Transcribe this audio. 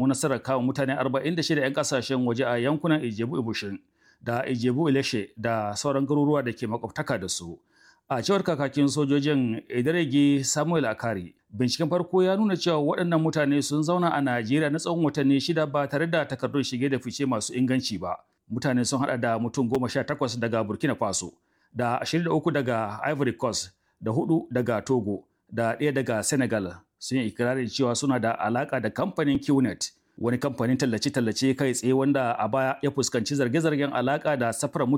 samu nasarar kama mutane 46 'yan kasashen waje a yankunan Ijebu Ibushin da Ijebu Ileshe da sauran garuruwa da ke makwabtaka da su. A cewar kakakin sojojin Idaregi Samuel Akari, binciken farko ya nuna cewa waɗannan mutane sun zauna a Najeriya na tsawon watanni shida ba tare da takardun shige da fice masu inganci ba. Mutane sun haɗa da mutum goma sha takwas daga Burkina Faso, da ashirin da uku daga Ivory Coast, da hudu daga Togo, da ɗaya daga Senegal. Sun yi ikirarin cewa suna da alaƙa da kamfanin QNet, wani kamfanin tallace-tallace kai tsaye wanda a baya ya fuskanci zarge-zargen alaƙa da safarar